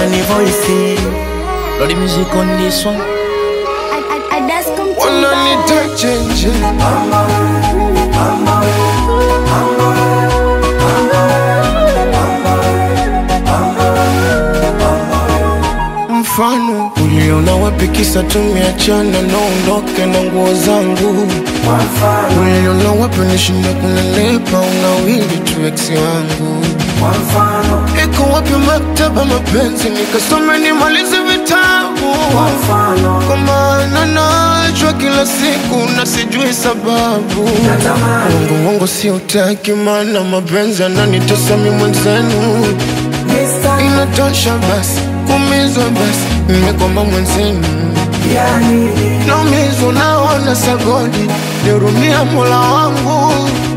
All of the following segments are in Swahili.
Danny Voice. Lord, the music on this one. wananita chenje mfano uliona wapi kisa tumeachana naondoke na nguo zangu uliona wapi nishinda kunelepa unawili tu eksi wangu iko wapi maktaba mapenzi nikasome nimalize vitabu kwa maana nachwa kila siku na sijui sababu wangu wangu si utaki maana mapenzi ananitesa mi mwenzenu inatosha basi kumizwa basi nimekwamba mwenzenu naumizwa naona sagodi nirumia mola wangu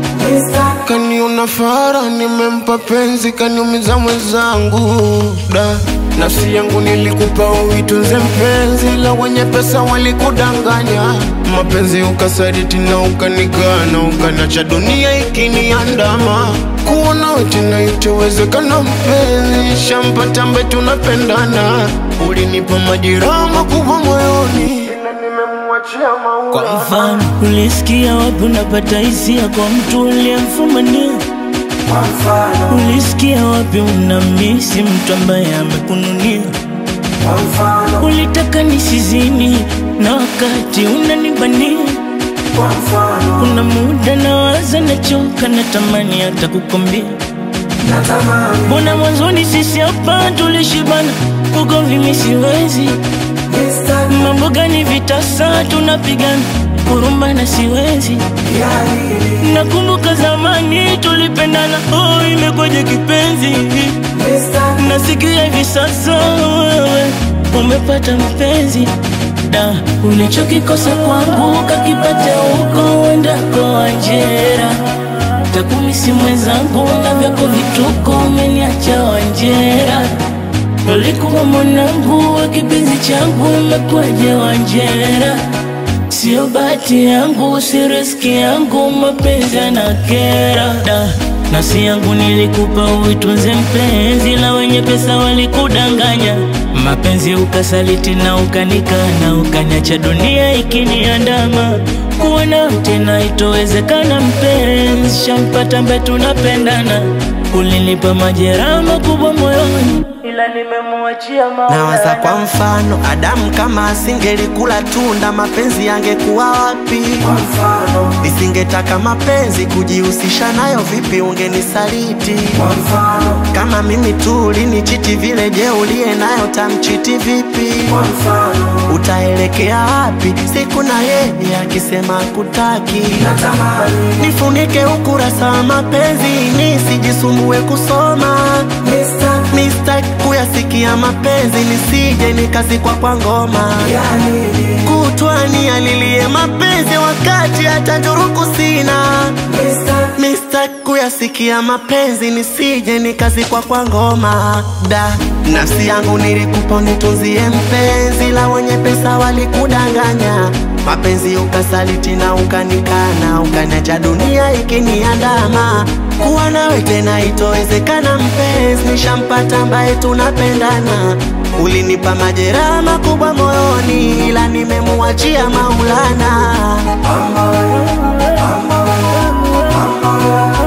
kaniona fara nimempa penzi kaniumiza mwenzangu da nafsi yangu nilikupa uitunze mpenzi la wenye pesa walikudanganya mapenzi ukasaditi na ukanikana ukanacha dunia ikiniandama kuona wetina itowezekana mpenzi shampata mbe tunapendana ulinipa majeraha makubwa moyoni ila nimemwachia maua Kwa mfano, ulisikia wapi unapata hisia kwa mtu uliyemfumania? Ulisikia wapi unamisi mtu ambaye amekununia? Ulitaka nisizini na wakati unanibania. Kuna muda nawaza, nachoka, natamani hata kukwambia Mbona mwanzoni sisi hapa tulishibana, ugomvi mi siwezi Mambo gani vitasa tunapigana, huruma na siwezi Nakumbuka zamani tulipendana, oh imekwaje kipenzi Nasikia hivi sasa wewe umepata mpenzi da ulichokikosa kwangu kakipate huko uendako Wanjera takumisi mwenzangu na vyako vituko umeniacha Wanjera ulikuwa mwanangu wa kipenzi changu umekwaje Wanjera Sio bahati yangu, si riski yangu, mapenzi yanakera da nafsi yangu nilikupa uitunze mpenzi, la wenye pesa walikudanganya, mapenzi ukasaliti na ukanikana, ukanyacha dunia ikiniandama, kuwa nawe tena itowezekana mpenzi, shampata mbe tunapendana, ulinipa majeraha makubwa moyoni, ila nimemuachia Nawaza Maulana. kwa mfano, Adamu kama asingelikula tunda, mapenzi yangekuwa wapi? Nisingetaka mapenzi kujihusisha nayo, vipi ungenisaliti? Kama mimi tu ulinichiti vile, je, uliye nayo tamchiti vipi? Utaelekea wapi siku na yeye akisema kutaki? Nifunike ukurasa wa mapenzi nisijisumbue kusoma Mistake kuyasikia mapenzi nisije nikazikwa kwa ngoma kutwani alilie mapenzi wakati hata njuruku sina Mistake kuyasikia mapenzi nisije nikazikwa kwa ngoma da nafsi yangu nilikupa nitunzie mpenzi la wenye pesa walikudanganya mapenzi ukasaliti na ukanikana ukaniacha dunia ikiniandama kuwa nawe tena itowezekana mpenzi nishampata ambaye tunapendana ulinipa majeraha makubwa moyoni ila nimemuachia maulana